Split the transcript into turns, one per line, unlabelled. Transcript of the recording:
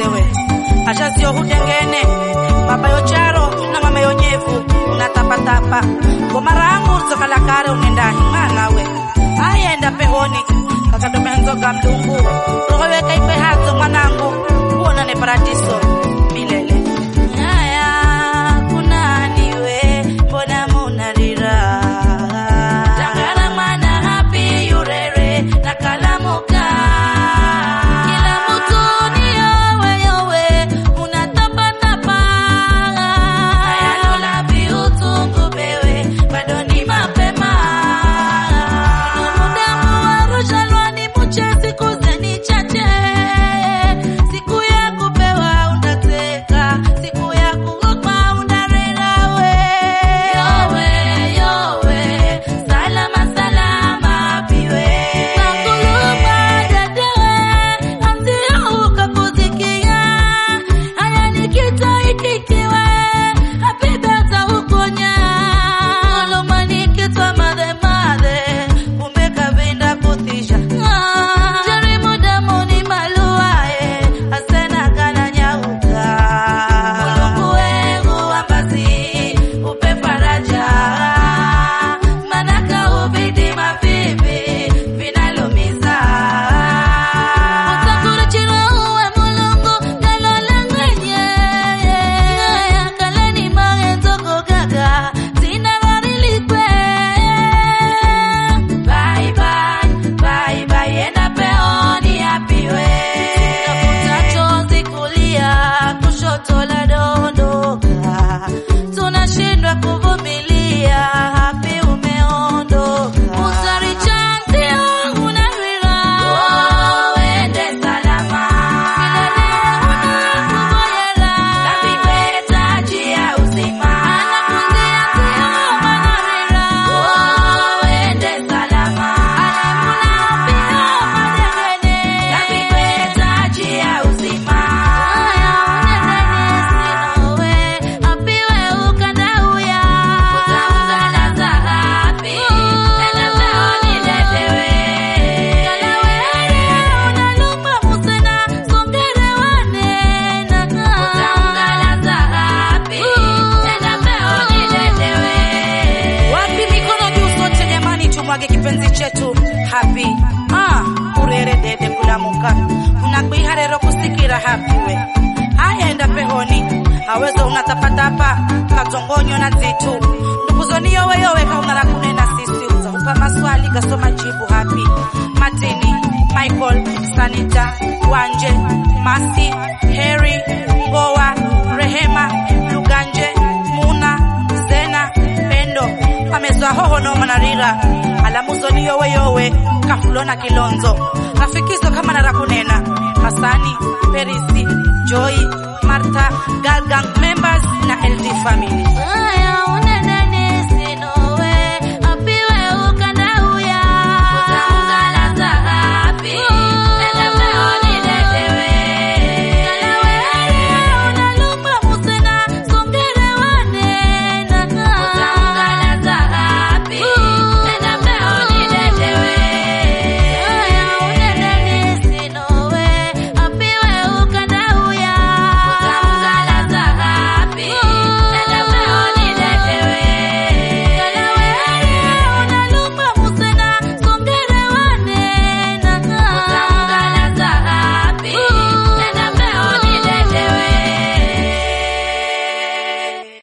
wewe ashazio hutengene baba yocharo na mama yonyevu unatapatapa ngoma rangu zokalakare unendani mwanawe ayenda pehoni kakadomenzoga mlungu rohoweka ikwe hazo mwanangu uonane paradiso milele aya kunaniwe mbona munarira tangana mwana hapi yurere na kalamuka kila mtu ni yowe yowe unatapatapa ayalola viutungu bewe bado ni mapema mudamu warushalwani muche siku zeni chache siku ya kupewa unateka siku ya kuopa unarera we yowe yowe salama salama piwe nakuluma dedewe amzio ukakuzikia haya nikitoitikiwe apibeta ukonya kuluma nikitwa madhe madhe kumbe kavinda kutisha jaribu damu ni maluae asena kana nyauka mulungu wengu wambasi upe faraja manaka ubidi mavivi vinalumiza utakurachira uwe mulungu galolangwenye kaleni maenzogo gaga zinararilikwe Bye bye, bye bye, enda peoni apiwe. Tafuta chozi kulia, kushoto la dondoka. Tunashindwa kuvumilia, hapi umeondoka. Usari chanzi unarira. Uende salama. Milele unakuvoyera. Kapigwe taji ya uzima. Anakundia sio manarira. Uende salama. Alimuna pia madegene. Kapigwe taji ya uzima. Aya unendene sinowe. Apiwe ukandauya. Utaungana zahabi. Enda peoni dedewe. Kalawere unalumba musena. Songere wanena. Utaungana zahabi. Enda peoni dedewe. Wapi mikono juu sote jamani, tumwage kipenzi chetu happy ah, urere dede kulamuka unakwiharero kusikira happy we ayenda pehoni awezo unatapatapa kazongonyo na zitu ndukuzoni yoweyowe kaungala kunena sisi uzakupa maswali gasoma jibu happy matini michael sanita wanje masi heri ngowa rehema luganje muna zena pendo amezwa hoho no manarira alamuzoni yowe yowe kafulona kilonzo rafikizo kama narakunena hasani perisi joy martha galgang members na ld family